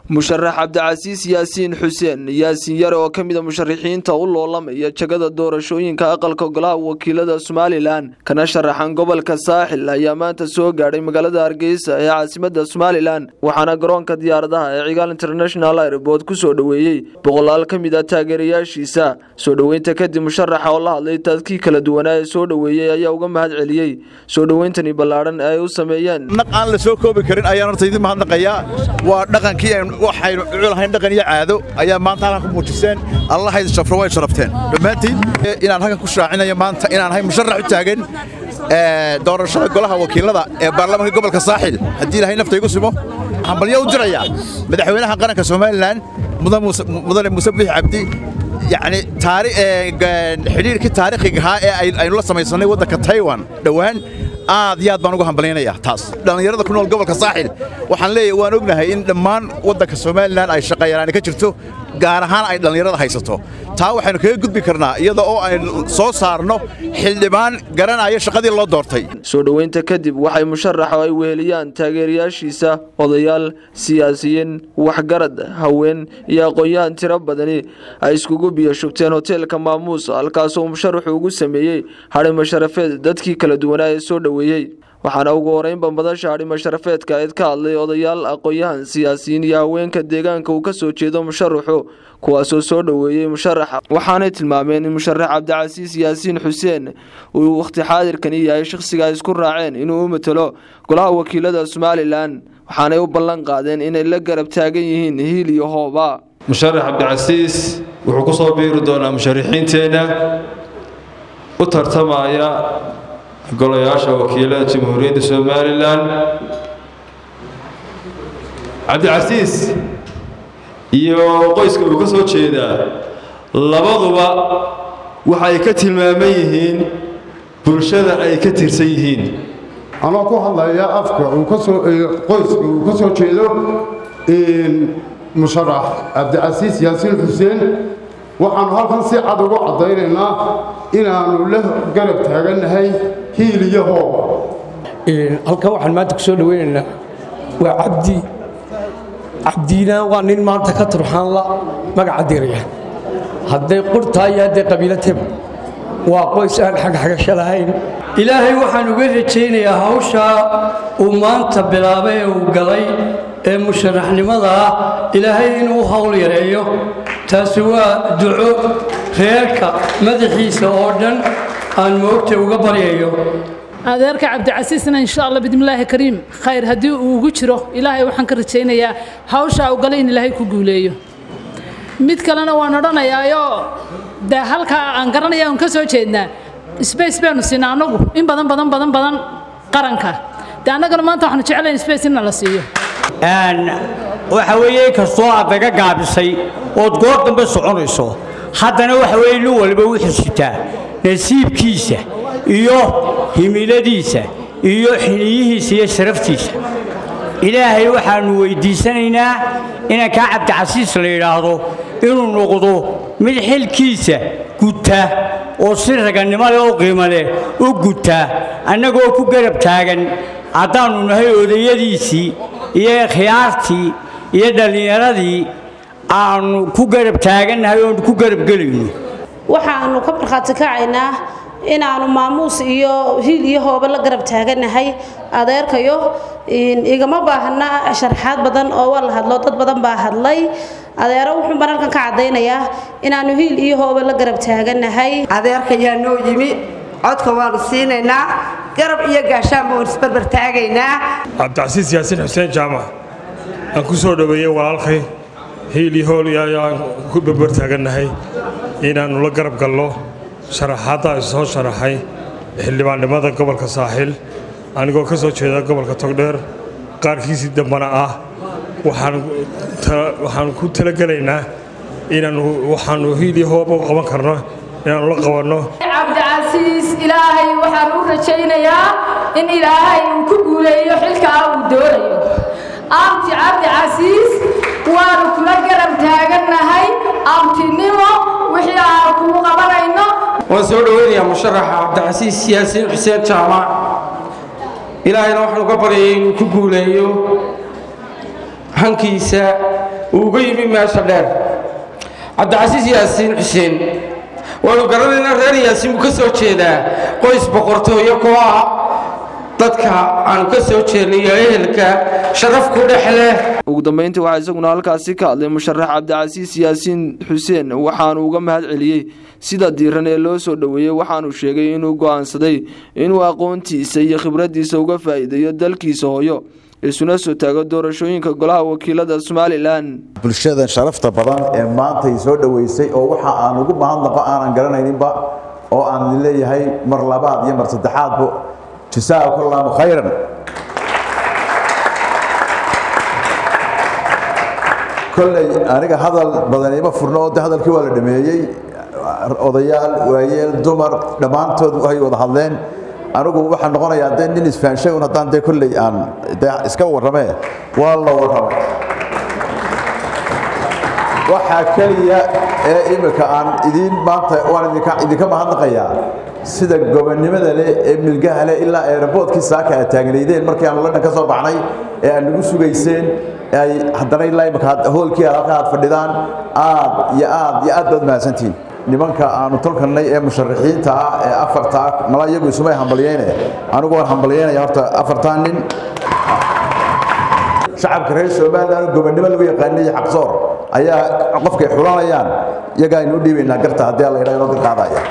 musharax cabdicasiis yaasiin xuseen yaasiin yare oo ka mid a musharaxiinta u loolamaya jagada doorashooyinka aqalka golaha wakiilada somalilan kana sharaxan gobolka saaxil ayaa maanta soo gaadhay magaalada hargeysa ee caasimada somalilan waxaana garoonka diyaaradaha ee cigaal international airboort ku soo dhoweeyey boqolaal ka mid a taageerayaashiisa soo dhoweynta kadib musharaxa oo la hadlay dadkii kala duwanaa ee soo dhoweeyey ayaa uga mahad celiyey soo dhoweyntani ballaadhan ee ay u sameeyeen naq aan la soo koobi karin ayaan horta idin mahadnaqayaa waa dhaqankii waxaynu culahayn dhaqan iyo caado ayaa maanta halkan ku muujiseen allahayd shafro way sharafteen dhammaantiin inaan halkan ku shaacinayo maanta inaan ahay musharax u taagan doorashada golaha wakiilada ee baarlamaanka gobolka saaxil haddii ilahay nafta igu simo waxaan balyo u dirayaa madaxweynaha qaranka somalilan mudane muuse biix cabdi yacni xidhiirkii taariikhiga ahaa ee aynu la samaysanay waddanka taiwan dhowaan aad iyo aad baan uga hambalyaynayaa taas dhallinyarada ku nool gobolka saaxil waxaan leeyahay waan ognahay in dhammaan waddanka somalilan ay shaqayaraani ka jirto gaar ahaan ay dhallinyarada haysato taa waxaynu kaga gudbi karnaa iyada oo aynu soo saarno xildhibaan garanaya shaqadii loo doortay soo dhoweynta kadib waxay musharaxa ay weheliyaan taageerayaashiisa odayaal siyaasiyiin waxgarad haween iyo aqoon-yahan tiro badani ay iskugu biyo shugteen hoteelka maamuus halkaasoo musharaxu ugu sameeyey hadhimo sharafeed dadkii kala duwanaa ee soo dhoweeyey waxaana ugu horeynba madasha hadhimo sharafeedka eed ka hadlay odayaal aqoon-yahan siyaasiyiin iyo haweenka deegaanka uu ka soo jeedo musharaxu kuwaasoo soo dhoweeyey musharaxa waxaanay tilmaameen in musharax cabdicasiis yaasiin xuseen uu wakhti xaadirkani yahay shakhsiga ay isku raaceen inuu u matalo golaha wakiilada somalilan waxaanay u ballan qaadeen inay la garab taagan yihiin hiil iyo hooba musharax cabdicasiis wuxuu ku soo biiri doonaa musharaxiinteenna u tartamaya golayaasha wakiilada jamhuuriyadda somalilan cabdicasiis iyo qoyska uu ka soo jeedaa labaduba waxay ka tilmaaman yihiin bulshada ay ka tirsan yihiin anoo ku hadlaya afka qoyska uu ka soo jeedo musharax cabdicasiis yaasiin xuseen waxaannu halkan si cad ugu caddaynaynaa inaannu la garab taagannahay hiil iyo hooba halkan waxaan maanta ku soo dhoweynaynaa waa cabdi cabdiina waa nin maanta ka turxaanla magaca diraya hadday qurtaa iyo hadday qabiilateba waa qoys aan xagxagasho lahayn ilaahay waxaan uga rajaynayaa hawshaa uu maanta bilaabay ee uu galay ee musharaxnimada ah ilaahay inuu hawl yareeyo taasi waa duco reerka madaxiisa oo dhan aan moogta uga baryayo adeerka cabdicasiisna insha allah bidmillaahi kariim khayr haddii uu ugu jiro ilaahay waxaan ka rajaynayaa hawshaa u galay in ilaahay ku guuleeyo mid kalena waan odhanayaayo dee halkaa aan garanaya aan ka soo jeednaa sbace baynu siinaa annagu in badan badan badan badan qaranka dee annagana maanta waxaanu jeclayn sbace inna la siiyo waxa weeye inkastoo aad naga gaabisay ood goor dambe soconayso haddana waxa weeye nin waliba wuxuu sitaa nasiibkiisa iyo himiladiisa iyo xiliyihiisa iyo sharaftiisa ilaahay waxaannu weyddiisanaynaa inankaa cabdicasiis la yidhaahdo inuu noqdo mid xilkiisa guta oo si ragannimo leh oo qiimo leh u guta annagoo ku garab taagan haddaannu nahay odayadiisii iyo khiyaartii iyo dhallinyaradii aannu ku garab taagannahay oonu ku garabgelayno waxaannu ka markhaati kacaynaa inaannu maamuus iyo hiil iyo hooba la garab taagannahay adeerkayo igama baahna sharxaad badan oo waa la hadlo dad badan baa hadlay adeero wuxuun baan halkan ka caddaynayaa inaannu hiil iyo hooba la garab taagannahay adeerkayaa noo yimi codka waannu siinaynaa garab iyo gaashaanba waan isbarbar taagaynaa cabdicasiis yaasiin xuseen jaamac aan ku soo dhoweeyey walaalkay hiil iyo hool ayaan ku barbar taagannahay inaannu la garab galno sharaxaadda ay soo sharaxay xildhibaannimada gobolka saaxil anigoo ka soo jeeda gobolka togdheer qaarkiisii dambana ah waxaanu ku talagelaynaa inaannu waxaannu hiil iyo hooba u qaban karno inaannu la qabanno cabdicasiis ilaahay waxaan u rajaynayaa in ilaahay uu ku guuleeyo xilkaa uu doonayo abti cabdicasiis waanu kula garab taagannahay abtinimo wixii aan kugu qabanayno waan soo dhoweynayaa musharaxa cabdicasiis yaasiin xuseen jaamac ilaahayna waxaanu ka baryayay inuu ku guuleeyo hankiisa uu uga yimi meesha dheer cabdicasiis yaasiin xuseen waanu garanaynaa reer yaasiin buu ka soo jeedaa qoys boqortooyo koo ah dadka aanu ka soo jeednay iyo ehelka sharaf ku dhex leh ugu dambeyntii waxaa isaguna halkaasi ka hadlay musharax cabdicasiis yaasiin xuseen waxaanu uga mahad celiyey sida diiran ee loo soo dhoweeyey waxaanu sheegay inuu go'aansaday inuu aqoontiisa iyo khibraddiisa uga faa'iideeyo dalkiisa hooyo isuna soo taago doorashooyinka golaha wakiilada somalilan bulshadan sharafta badan ee maanta ay soo dhoweysay oo waxa aan ugu mahadnaqo aanan garanayninba oo aan leeyahay mar labaad iyo mar saddexaadba jasaakum allahu khayran kolley aniga hadal badan ima furno oo de hadalkii waa la dhameeyey odayaal waayeel dumar dhammaantood way wada hadleen anigu waxaa noqonayaa dee nin isfaanshay un haddaan dee kolley aan de iska warramee waa la warramay waxaa keliya ee imika aan idiin maanta waan idinka idinka mahadnaqayaa sida gobonnimada leh ee milgaha leh ilaa aeroboortkii saaka aad taagnaydeen markii aanu london ka soo baxnay ee aad nagu sugayseen ay haddana ilaa imika hoolkii aad halka aad fadhidaan aad iyo aad iyo aad baad mahadsantihiin nimanka aanu tolkanay ee musharaxiinta ah ee afarta ah mala iyagu isumay hambalyeyne anigu waan hambalyeynaya horta afartan nin shacabka reer somaliland gobonnimo lagu yaqaanay xaqsoor ayaa qofkay xulanayaan iyagaa aynu u dhiibaynaa garta haddii alla yidhaha inoo garqaadaya